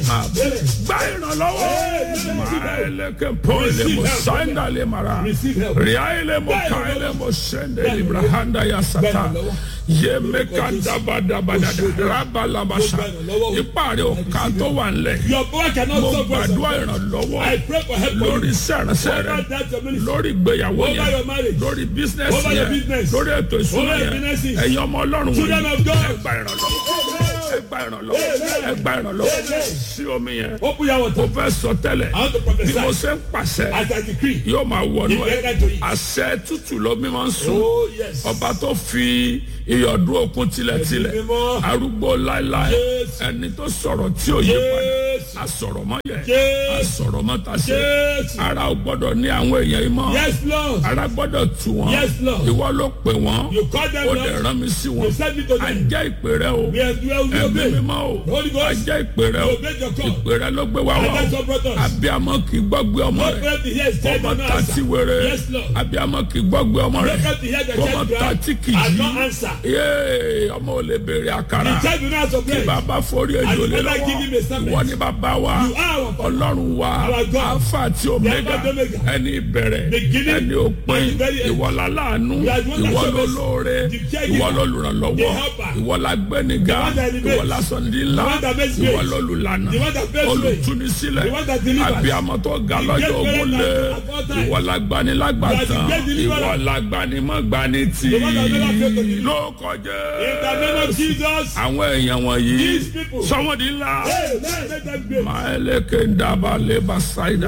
máa bọ̀ gba ìrànlọ́wọ́ máa ẹlẹ́kẹ̀ pọ́ọ̀lì mo sáńdà lè mara ríà ilé mo ká ilé mo sẹ́ndẹ̀ ibrahanda ya sata yé mẹ́ka dábàdàbàdàdà rábàlàbàṣà ipa rẹ̀ ọ̀ka tó wà ńlẹ̀ Your power cannot mo solve us. gbàdúrà ìrànlọ́wọ́ I pray for help for lórí you. sẹ́rẹ̀sẹ̀ rẹ̀ Over that your ministry. lórí ìgbéyàwó Over yẹn your marriage. lórí bísínẹ́sì Over your yẹn business. lórí ètò ìṣúná Over your yẹn finances. ẹ̀yin ọmọ ọlọ́run Children wọ̀nyí of God. ẹ gba ìrànlọ́wọ́ ẹ gba ìrànlọ́wọ́ ẹ gba ìrànlọ́wọ́ sí omi yẹn Open your o water. fẹ́ sọ tẹ́lẹ̀ I want to bí mo prophesy ṣe ń pàṣẹ as I decree. yóò máa wọnú If you ẹ enter to it. àṣẹ tútù ló mi máa ń sùn Oh yes. ọba tó fi ìyọ̀dún òkun tilẹ̀tilẹ̀ Ẹ̀mí mímọ́. arúgbó láéláé Jésù. ẹni tó sọ̀rọ̀ tí ò yí padà Jésù. asọ̀rọ̀ mọ́ yẹ Jésù. asọ̀rọ̀ mọ́ ta ṣe Jésù. ara ò gbọ́dọ̀ ní àwọn èèyàn yìí mọ́ Yes Lord. ara gbọ́dọ̀ tu wọn Yes, Lord. ìwọ ló pè wọ́n You call them ó Lord. dẹ̀ rán mi sí wọn You send me to them. àjẹ́ ìpè rẹ o We are well we ẹ̀mí obey. mímọ́ o Holy Ghost. àjẹ́ ìpè rẹ o We obey your call. ìpè rẹ ló gbé wa wá And that's o what brought us. abiyamọ kì í gbọ́gbé ọmọ Not rẹ pray to hear said ọmọ and not tàti answer. wéré Yes Lord. abiyamọ kì í gbọ́gbé ọmọ rẹ Not pray to hear the ọmọ child cry tàti kì í and not yí answer. yéé ọmọ ò lè béèrè àkàrà The child will not answer kí bread. bàbá forí ejò And lé the mother give him a lọ́wọ́ serpent. ìwọ ni bàbá wa You are our father. ọlọ́run wa Our God. alpha àti omega Alpha and Omega. ẹni ìbẹ̀rẹ̀ Beginning ẹni òpin and the very end. ìwọ la láàánú You are the one that ìwọ shows ló us lóore the caregiver, ìwọ ló lùrànlọ́wọ́ the helper, ìwọ la gbẹ́nìga the one that elevates, ìwọ la sọ̀ndí ńlá the one that makes ìwọ ways, ló lùlànà the one that paves way, olùtúnisílẹ̀ the one that delivers, abiyamọ tó ga the lọ́jọ́ great ogun lé parent at all times, ìwọ la gbani lágbàtàn You are the great deliverer, ìwọ la gbani mọ́ gbani tì the one that never failed to deliver. ló kọjá In the name of Jesus. àwọn èèyàn wọ̀nyí These people. sọ́wọ́dì ńlá Hey, let them great. maeleke ndaba leba saida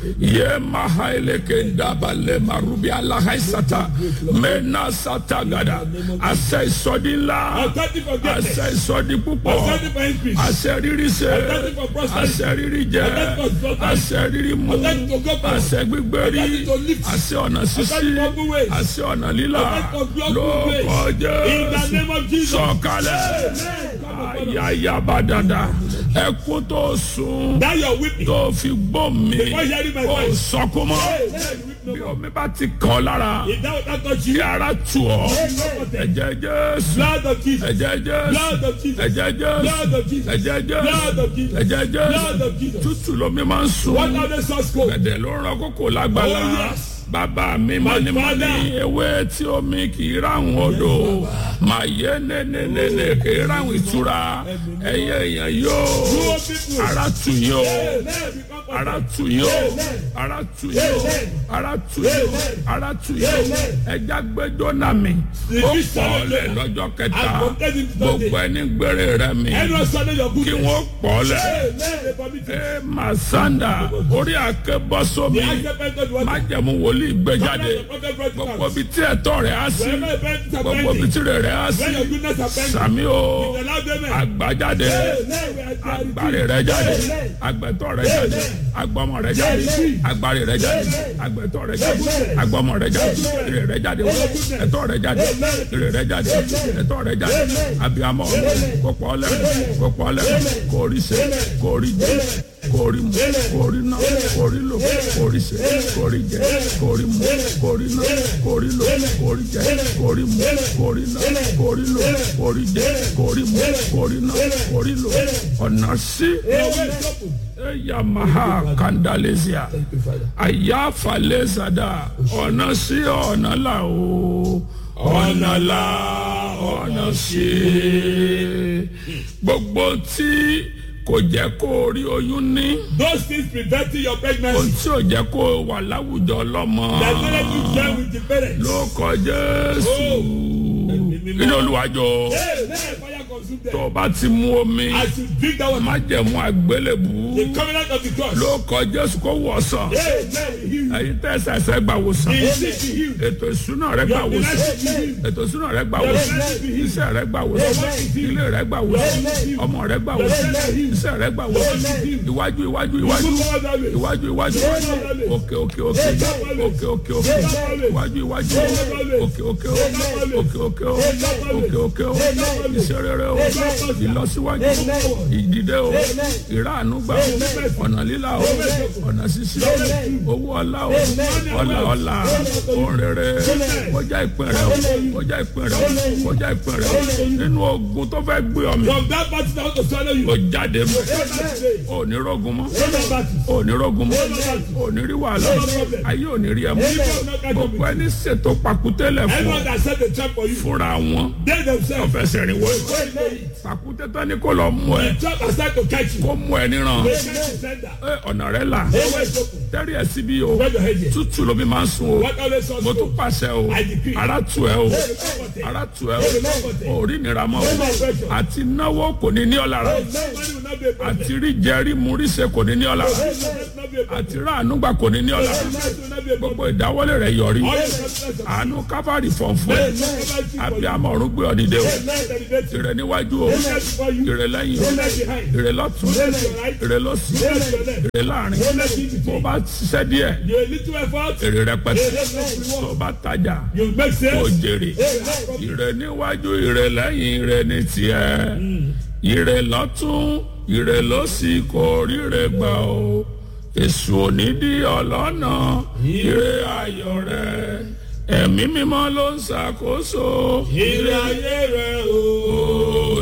ye mahaeleke ndaba lema rubi alahaisata mena sata gada àṣẹ ìsọdí ńlá Authority for greatness. àṣẹ ìsọdí púpọ̀ Authority for increase. àṣẹ rírí ṣe Authority for prosperity. àṣẹ rírí jẹ Authority for prosperity. àṣẹ rírí mu Authority to go forward. àṣẹ gbígbé rí Authority to lift. àṣẹ ọ̀nà sísí Authority for good ways. àṣẹ ọ̀nà lílà Authority for global ló ways. kọjá In the name of Jesus. sọ̀kalẹ̀ ayayaba dada ẹkún tó sun Now you're weeping. tó fi gbọ́ mi Before hearing my kò voice. sọkún mọ́ Hey, hey, weep no bí more. omi bá ti kàn lára If that that touch kí you, ara tù ọ́ ẹ̀jẹ̀ jésù blood of Jesus. ẹ̀jẹ̀ jésù Blood of Jesus. ẹ̀jẹ̀ jésù Blood of Jesus. ẹ̀jẹ̀ Blood jésù of Jesus. ẹ̀jẹ̀ Blood jésù of Jesus. tútù lomi máa ń sun What are the source code? ẹ̀dẹ̀ ló ń rán kókò lágbàlá Oh, yes. bàbá mi My mọ́ni mọ́ni father. ewé tí omi kì í ráhùn odò màá yé nénénéné kì í ráhùn ìtura ẹ̀yẹ èèyàn yóò Poor people. ara tù yín o Amen. Become perfect. ara tù yín o ara tù yín o ara tù yín o ara tù yín o ẹja gbẹjọ náà mi ó pọ̀ lẹ̀ lọ́jọ́ kẹta gbogbo ẹni gbére rẹ mi Anyone standing your kí goodness. wọ́n pọ̀ lẹ̀ Amen. They permit it. ẹ máa sanda orí akébọ́ sómi The acceptance of what? májẹ̀mú wòlíì gbé jáde The prophet brought it gbogbo out. ibi tí ẹ̀tọ́ rẹ̀ á sí Wherever your parents are gbogbo ibi bending, tí rẹ̀ rẹ̀ á sí where your goodness are bending, sàmì o allow them in. àgbàjáde agbárí rẹ̀ jáde agbẹ̀tọ́ rẹ̀ jáde agbọ́mọ rẹ̀ jáde agbárí rẹ̀ jáde agbẹ̀tọ́ rẹ̀ jáde agbọ́mọ rẹ̀ jáde ire rẹ̀ jáde ẹ̀tọ́ rẹ̀ jáde ire rẹ̀ jáde ẹ̀tọ́ rẹ̀ jáde abiyamọ kópọ̀ ọlẹ́ kópọ̀ ọlẹ́ kórí ṣe kórí jẹ kórí mu kórí ná kórí lò kórí ṣe kórí jẹ kórí mu kórí ná kórí lò kórí jẹ kórí mu kórí ná kórí lò kórí jẹ kórí mu kórí ná kórí lò ọ̀nà sí yamaha kandalesia ayafalesada ọ̀nà sí ọ̀nà là o ọ̀nà là ọ̀nà sí gbogbo tí kò jẹ́ kó o rí oyún ní Those things preventing your ohun pregnancy. tí ò jẹ́ kó o wà láwùjọ lọ́mọ That don't let you share with the parents. ló kọ jésù nínú olùwàjọ Amen. Fire consume tó them. o bá ti mú omi As you drink that water, májẹ̀mú àgbélébù the covenant of the cross. ló kọ jésù kó wọ̀ sàn. Amen. He heal you. ẹyin tẹ ẹsẹ gbà wòsàn He sick, he heal. ètò ìsúná rẹ gbà Your wòsàn finances be healed. ètò ìsúná rẹ gbà wòsàn iṣẹ́ rẹ gbà wòsàn ilé rẹ gbà wòsàn ọmọ rẹ gbà wòsàn iṣẹ́ rẹ gbà wòsàn iwájú iwájú iwájú Move forward that way. iwájú iwájú òkè òkè òkè òkè òkè òkè iwájú iwájú òkè òkè òkè òkè òkè òkè òkè òkè iṣẹ́ rere o o ìlọsíwájú o ìdìde o ìráàánú gbà o ọ̀nà lílà o ọ̀nà ṣíṣí o owó ọlá o ọlá ọlá ohun rere kọjá ìpín rẹ o kọjá ìpín rẹ o kọjá ìpín rẹ o nínú ogun tó fẹ́ gbé ọmọ From that battle that want to swallow you. o jáde mọ́ Go back today. o ní rọ́gùn mọ́ Go back battle. o ní rọ́gùn mọ́ o ní rí wàhálà ayé ò ní rí ẹ mọ́ gbogbo ẹni ṣètò pàkútẹ́lẹ̀ fún Everyone ọ that set the trap for you. fúnra wọn They themselves. ọ̀fẹ́sẹ̀ rìn wọ́n Go into it. pàkútẹ́ tán ni kò lọ mú ẹ The trap has started to catch you. kó mú ẹ níran They catch the sender. ẹ ọ̀nà rẹ là Hey, where is open? tẹ́rì ẹ̀ síbí o Where your head is. tútù ló bí máa ń sun o What always source mo tún go? pàṣẹ o I decree. ara tù ẹ o Hey, comfort it. ara tù ẹ o orí nira mọ́ o No more pressure. àti náwó kò ní ní ọ lára Somebody will not be a problem. àti rí jẹ rí mu rí ṣe kò ní ní ọ lára Somebody will not be a problem. àti ráàánú gbà kò ní ní ọ lára Somebody will not be a problem. gbogbo ìdáwọ́lé rẹ yọrí All your success. àánú káfárì fọ̀nfọ̀ ẹ abiyamọ ọ̀run gbé ọ dìde o ìrẹ níwájú o ìrẹ lẹ́yìn o ìrẹ lọ́tún ìrẹ lọ́sì ìrẹ láàrin bó bá ṣiṣẹ́ díẹ̀ You a little effort. èrè rẹpẹtẹ There's no tó reward. bá tajà You make kó sense. jèrè ìrẹ níwájú ìrẹ lẹ́yìn ìrẹ ní tiẹ̀ ìrẹ lọ́tún ìrẹ lọ́sì kò ríre gbà o èṣù onídìí ọlọ́nà ìrẹ ayọ̀ rẹ ẹ̀mí mímọ́ ló ń ṣàkóso Ire ayé rẹ̀ o.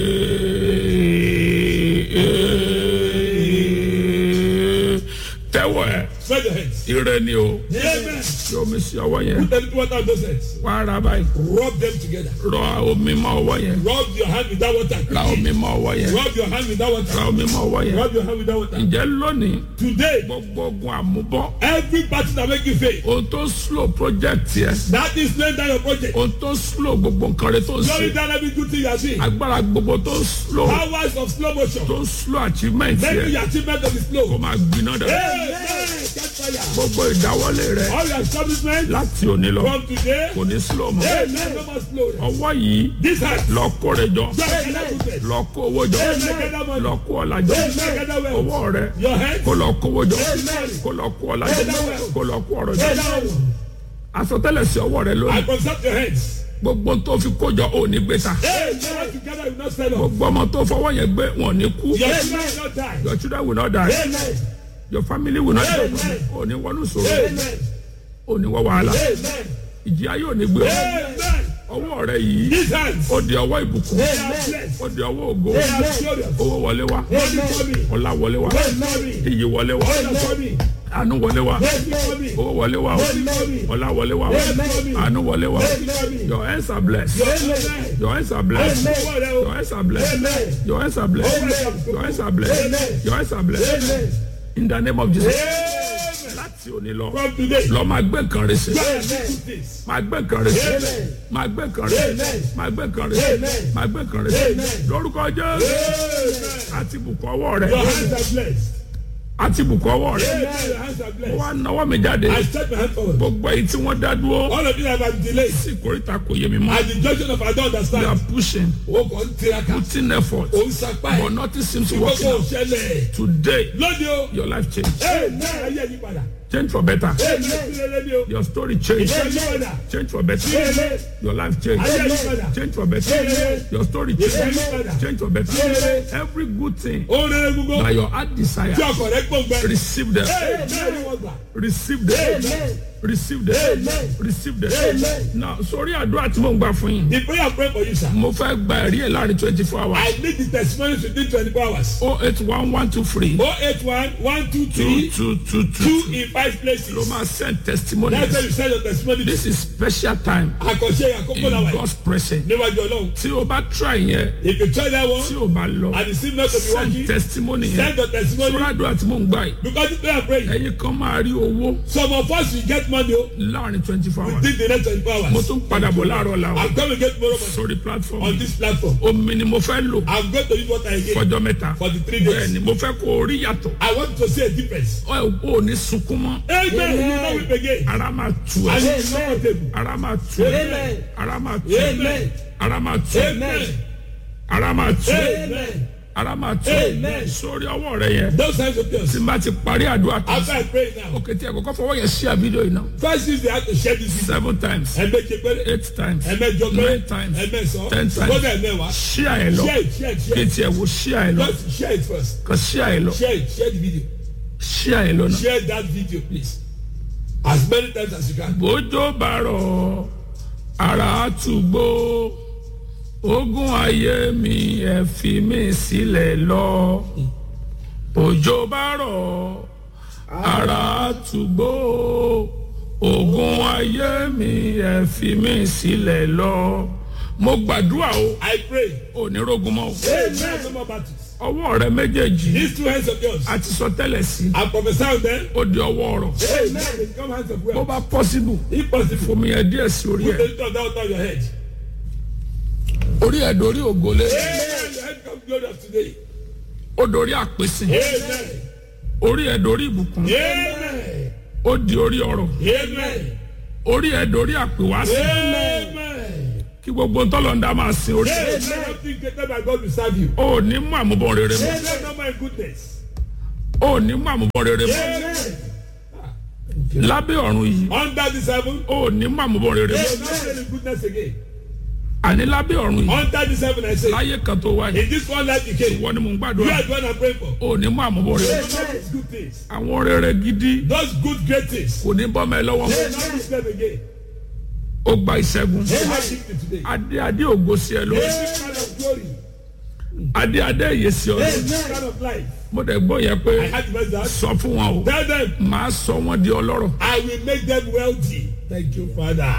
tẹ́wọ̀ ẹ̀ Spread your hands. ìrẹ ni o Amen. ṣé omi sí ọwọ́ yẹn Put a little water on those hands. wá ara báyìí Rub them together. rọ omi mọ́ ọwọ́ yẹn Rub your hand with that water. ra omi mọ́ ọwọ́ yẹn Rub your hand with that ra water. omi mọ́ ọwọ́ yẹn Rub your hand with that water. ǹjẹ́ lónìí Today, gbogbo ogun àmúbọ́ every battle that make you fail, ohun tó slow project yẹ that is laying down your project. ohun tó slow gbogbo nǹkan rẹ tó ń Slowing ṣe down every good thing you are doing. agbára gbogbo tó slow Powers of slow motion. tó slow achievement Making yẹ your achievement to be kó slow. máa gbiná dẹ Amen. Catch fire. gbogbo ìdáwọ́lé rẹ All your establishment láti òní lọ from today. kò ní slow mọ́ Amen. No more slow. ọwọ́ yìí This hand. lọ kó rẹ jọ Just gather goodness. lọ kó owó jọ Gather money. lọ kó ọlá jọ Gather wealth. ọwọ́ rẹ Your hands. kó lọ kó owó jọ Amen. kó lọ kó ọlá jọ kó lọ kó ọrọ̀ jọ Gather wealth. àsọtẹ́lẹ̀ sí ọwọ́ rẹ I lónìí consult your hands. gbogbo tó fi kójọ ò ní gbé ta Hey, never together will not sell off. gbogbo ọmọ tó fọwọ́ yẹn gbé wọn ò ní kú Your children will not die. your children will not die Amen. your family will not die Amen. ò ní wọnú sòrò Amen. ò ní wọ wàhálà Amen. ìjì ayé ò ní gbé ọ Amen. ọwọ́ rẹ yìí These hands. ó di ọwọ́ ìbùkún They are blessed. ó di ọwọ́ ògo They are glorious. owó wọlé wá Money for me. ọlá wọlé wá Money for me. iyì wọlé wá Honor for me. àánú wọlé wá Money for me. owó wọlé wá Money for me. ọlá wọlé wá Amen. àánú wọlé wá Money for me. your hands are blessed Amen. your hands are blessed Amen. your hands are blessed Amen. your hands are blessed Amen. your hands are blessed Amen. your hands are blessed Amen. in the name of Jesus Amen. láti òní lọ From today. lọ máa gbé nǹkan rẹ sí Amen. This. máa gbé nǹkan rẹ sí Amen. máa gbé nǹkan rẹ sí Amen. máa gbé nǹkan rẹ sí Amen. máa gbé nǹkan rẹ sí Amen. lórúkọ Jésù Amen. àti bùkún ọwọ́ rẹ Your hands are blessed. àti bùkún ọwọ́ rẹ Amen. Your hands are blessed. wá náwó mi jáde I stretch my hand forward. gbogbo èyí tí wọ́n dá dúró All of you that have been delayed. sí ìkórìtà kò yé mi mọ́ At the junction of I don't you are understand. pushing O kò ń tiraka. putting effort O ń sapá but ẹ̀. nothing seems to work Gbogbo out òṣèlè. today Lóde o. your life change Amen. Ayé yí padà. change for better Amen. Sílẹ̀ lóde o. your story change Ayé yí padà. change for better Amen. your life change Ayé yí padà. change for better Amen. your story Ayé change yí padà. change for better Amen. every good thing Ó rere gbogbo. that your heart desire Tí ọkọ̀ rẹ̀ gbọ̀ngbẹ́. receive them Amen. Ni wọ́n gbà. receive them Amen. receive them Amen. receive them Amen. now sórí àdúrà tí mo ń gbà fún yín The prayer I pray for you sir. mo fẹ́ gba ẹ̀rí ẹ̀ láàrin twenty four hours I need the testimonies within twenty four hours. oh eight one one two three Oh eight one one two two three two two two two in five places. ló máa send That's testimonies why you send your testimony. this is special time Àkànṣe àkókò in náà wà God's presence níwájú Ọlọ́run. tí o bá try yẹn If you try that one tí o bá lọ and it seems not to be send working, testimony send yẹn your testimony sórí àdúrà tí mo ń gbà yìí because the prayer praying. ẹ̀yin kan máa rí owó Some of us will get money o láàrin twenty four hours within the next twenty four mo hours. tún padà bọ̀ láàárọ̀ làwọn I'm going to get more money sórí platform on this platform. omi ni mo fẹ́ lò I'm going to use what I get fọjọ́ mẹ́ta for the three bẹ́ẹ̀ days. ni mo fẹ́ kó o rí yàtọ̀ I want to see a difference. ọ ò ní sunkún mọ́ Amen. You will not weep again. ara máa tu And ẹ it's comfortable. ara máa tu ẹ Amen. ara máa tu ẹ Amen. ara máa tu ẹ Amen. ara máa tu ẹ Amen. ara máa tó Amen. sórí ọwọ́ rẹ yẹn Those times of yours. tí n bá ti parí àdúrà tó After I pray now, òkè tí ẹ kọ́kọ́ fọwọ́ yẹn ṣí àbídò yìí náà first use the hand to share this video. seven times Ẹ̀mẹ́jẹ péré. eight times Ẹ̀mẹ́jọ péré. nine times Ẹ̀mẹ́sàn. ten times Gbọ́dọ̀ ẹ̀mẹ́wàá. ṣí àyè lọ Share it, share it, share kí it. tiẹ̀ wo ṣí àyè lọ Just share it first. kàn ṣí àyè lọ Share it, share the video. ṣí àyè lọ náà. Share that video, please. As many times as you can. bójó bá rọ̀ ara àtúgbò ogun ayé mi ẹ fi mí sílẹ̀ lọ bójó bá rọ̀ ara àtúgbò ogun ayé mi ẹ fi mí sílẹ̀ lọ mo gbàdúrà o I pray. onírógun mọ́ o Amen. No more battles. ọwọ́ rẹ méjèèjì These two hands of yours. a ti sọ tẹ́lẹ̀ sí I prophesy on them. ó di ọwọ́ ọ̀rọ̀ Amen. They become hands of bó wealth. bá pọ́sibù If possible, fomi ẹ̀ díẹ̀ sí orí put ẹ̀ the little down on your head. orí ẹ̀ dorí ògolé. Amen. Your head comes glory of today. ó dorí àpèsè Amen. orí ẹ dorí ìbùkún Amen. ó di orí ọrọ̀ Amen. orí ẹ dorí àpèwásí Amen. kí gbogbo ntọ́lọ́ndà máa sin orí Amen. Something greater than God will serve you. ó ní mú àmúbọ̀ rere mọ́ Amen. No more goodness. ó ní mú àmúbọ̀ rere mọ́ Amen. lábẹ́ ọ̀run yìí Under the seven. ó ní mú àmúbọ̀ rere mọ́ Amen. Not any goodness again. àní lábẹ́ ọ̀run yìí Under the seven, I say. láyé kan tó wáyé In this one life you came. wọ́n ní mò ń You gbàdúrà are the one I'm praying for. ó ní mú àmúbọ̀ rere Those are those good things. àwọn rere gidi Those good great things. kò ní bọ́mọ ẹ lọ́wọ́ They not miss them again. ó gba ìṣẹ́gun They have victory today. adé adé ògo sí ẹ lórí Every kind of glory. adé adé ìyè sí ọ lórí Every kind of life. mo dẹ̀ gbọ́ yẹn pé I had to mention that. sọ fún wọn o Tell them, màá sọ wọn di ọlọ́rọ̀ I will make them wealthy. Thank you, Father.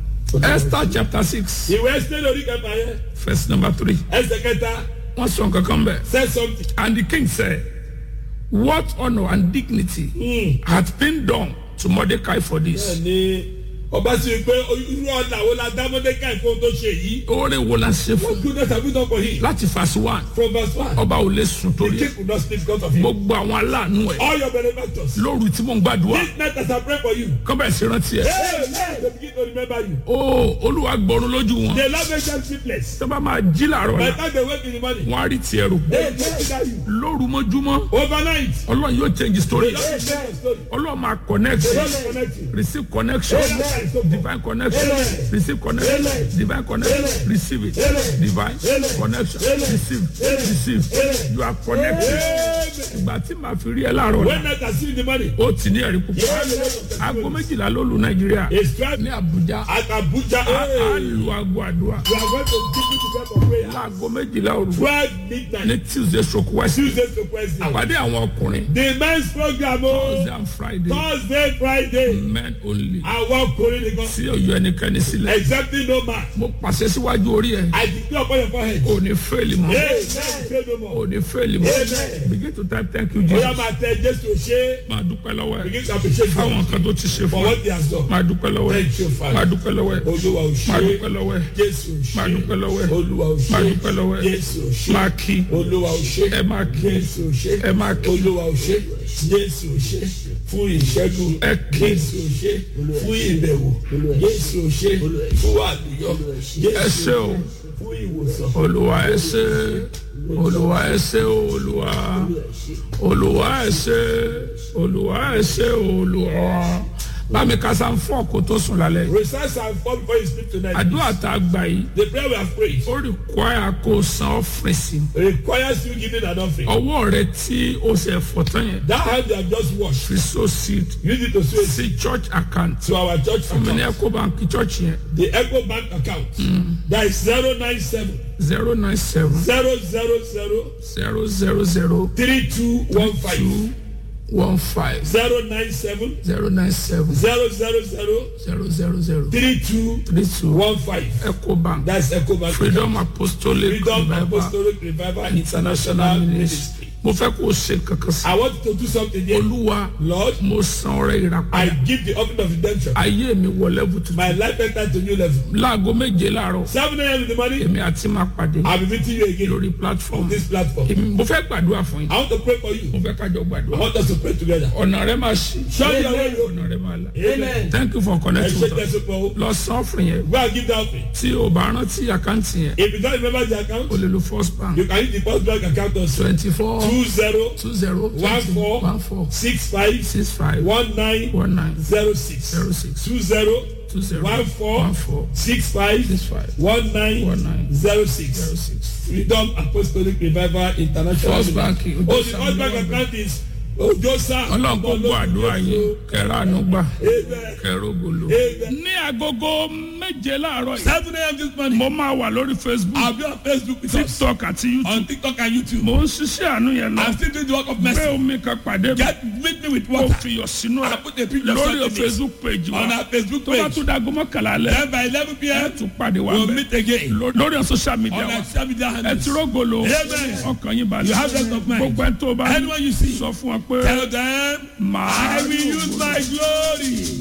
Esther chapter six Ìwé Ẹ́sítẹ́ lórí kẹfà yẹn. verse number three Ẹsẹ̀ kẹta wọ́n sọ nǹkan kan bẹ́ẹ̀. said something. And the king said, What honor and dignity hath been done to Mordecai for this? Ní ọba sì rí pé irú ọ̀nà wo la dá Mọ́dékàì fún ohun tó ṣe yìí. Oore wo la ṣe fún? What goodness have you done for him? Láti verse one, From verse one. ọba ò lè sùn The torí ẹ̀. king could not sleep because of him. Gbogbo àwọn aláàánú ẹ̀ All your benefactors. lóru tí mò ń gbàdúrà. This night as I pray for you. Kọ́ bẹ̀rẹ̀ sí rántí ẹ̀. Hey, hey, they begin to remember you. Ó Olúwa gbọ́run lójú wọn. They love make them sleepless. Tó bá máa jí làárọ̀ By la, the time they wake in the morning, wọ́n á rí tiẹ̀ rò. they consider you. Lóru mọ́júmọ́, Overnight, Ọlọ́run yóò change story. they don't share your story. Ọlọ́run máa connect. They don't connect you. Receive connection. Divine connection. Receive connection. Divine connection. Receive it. Divine connection. Receive. Receive. You are connected. Ìgbà tí màá fi rí ẹ láàárọ̀ When la, night I see in the morning, ó ti ní ẹ̀rí púpọ̀. you have a lot of Aago testimonies. méjìlá ló lu Nàìjíríà. A stripe Ní Àbújá, at Abuja. a á Hey, lu aago àdúrà. we are going to give you the prayer for prayer. Láago méjìlá òru. 12 Ní midnight, Tuesday stroke West. Tuesday to Wednesday. Àpàdé àwọn ọkùnrin. The men's program o. Thursday and Friday. Thursday, Friday. Men only. Àwọn ọkùnrin nìkan. Tí ọ̀yọ́ ẹnikẹ́ni sílẹ̀. Exactly no man. Mo pàṣẹ síwájú orí ẹ̀. I declare upon your forehead. Ò ní fẹ́ẹ̀lì mọ́. Hey, man, say no more. ò ní fẹ́ẹ̀lì mọ́. Amen. begin to type thank you Oya Jesus. máa tẹ Jésù ṣe. máa dúpẹ́ lọ́wọ́ ẹ̀. Begin to appreciate fáwọn God nǹkan tó ti ṣe for fún what ẹ. he has done. máa dúpẹ́ lọ́wọ́ ẹ̀. Thank you, Father. máa dúpẹ́ lọ́wọ́ ẹ̀. Olúwa ò máa dúpẹ́ ṣe. lọ́wọ́ ẹ̀. Jésù ò máa ṣe. dúpẹ́ lọ́wọ́ ẹ̀. Olúwa ò máa ṣe. dúpẹ́ lọ́wọ́ ẹ̀. Jésù ò ṣe. máa kí. Olúwa ò ṣe. ẹ máa kí. Jésù ò ṣe. ẹ máa kí. Olúwa ò ṣe. Jésù ò ṣe. Fún ìṣẹ́gun. Ẹ kí. Jésù ò ṣe. Fún ìbẹ̀wò. Jésù ò ṣe. Fún àlùyọ. ẹ Jésù ṣé o fún ìwòsàn. olúwa ẹ ṣé olúwa ẹ ṣé o olúwa olúwa ẹ ṣé olúwa ẹ ṣé o olúwa bámi kásá ń fọ́ kó tó sùn lálẹ́ yìí. Recite and fall before you sleep tonight. àdúrà tá a gbà yìí The prayer we have prayed ó require kó o san offering sí i. requires you giving an offering. ọwọ́ rẹ tí o ṣe fọ̀ tán yẹn That hand you have just washed, fi so seed use it to sow it sí church account to our church mi ní account. eco bank church yẹn The Echo Bank account. That is 097 zero nine seven 000 zero zero zero 3215. two one five 097 zero nine seven 000 zero zero zero 3215. three two eco bank That's Echo Bank. freedom apostolic Freedom revival Apostolic Revival international ministry mo fẹ́ kó o ṣe kankan sí I want you to do something here. olúwa Lord, mo san ọrẹ I ìràpadà give the offering of redemption. ayé mi wọ level tuntun My life entered to new level. láago méje láàárọ̀ 7 a.m. in the morning, èmi àti máa pàdé I'll be meeting you again lórí platform on this platform. Èmi- mo fẹ́ gbàdúrà fún yín I want to pray for mo you. fẹ́ kájọ I gbàdúrà want us to pray together. ọ̀nà rẹ máa ṣí Show your way. ọ̀nà rẹ máa là Amen. thank you for Ẹ connecting ṣe with us jẹ́sí pọ̀ o. lọ san offering yẹn Go and give that offering. tí o bá rántí àkáǹtì yẹn If you don't remember the account, o lè lo first bank you can use the first bank account also. twenty four 20 two zero One four. one four 65 six five 19 one nine 06. zero six 20 two zero One four. one four 65 six five 19 one nine 06. zero six. Freedom Apostolic Revival International. First Bank, Oh, the first bank account is Ojosa. ọlọ́run kò gbọ́ àdúrà yín kẹrẹ àánú gbà Amen. kẹrẹ ògolo. Amen. ní agogo méje láàárọ̀ yìí 7 a.m. this morning. mo máa wà lórí facebook I'll be on Facebook with us. tiktok àti youtube On TikTok and YouTube. mo ń ṣiṣẹ́ àánú yẹn lọ I'm still doing the work of gbé mercy. omi kan pàdé mi Get meet me with mo water. fi yọ sínú I ẹ put a picture of lórí something facebook page wa on our Facebook tó bá page. tún dago mọ́kànlá alẹ́ Then by 11 ẹ p.m. tún pàdé wa we'll bẹ́ẹ̀ meet again. Ló- lórí social media On wa our social media ẹ handles. ti rógolo Amen. ọkàn yín balẹ̀ You have rest of mind. gbogbo ẹ tó bá Anyone you see. sọ fún wa pé Tell them, màá I will use my glory